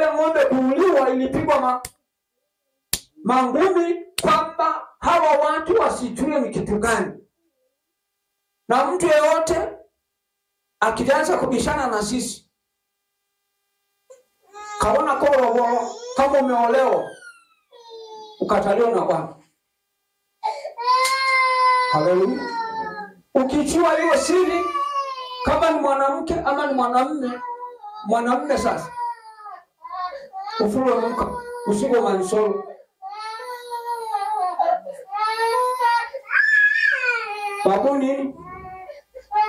yule ng'ombe kuuliwa ilipigwa ma, mangumi kwamba hawa watu wasijue ni kitu gani na mtu yeyote akianza kubishana na sisi kaona korobo kama umeolewa ukataliwa na bwana haleluya ukichua hiyo siri kama ni mwanamke ama ni mwanamme mwanamme sasa ufuwe muka usigo manisolo babu nini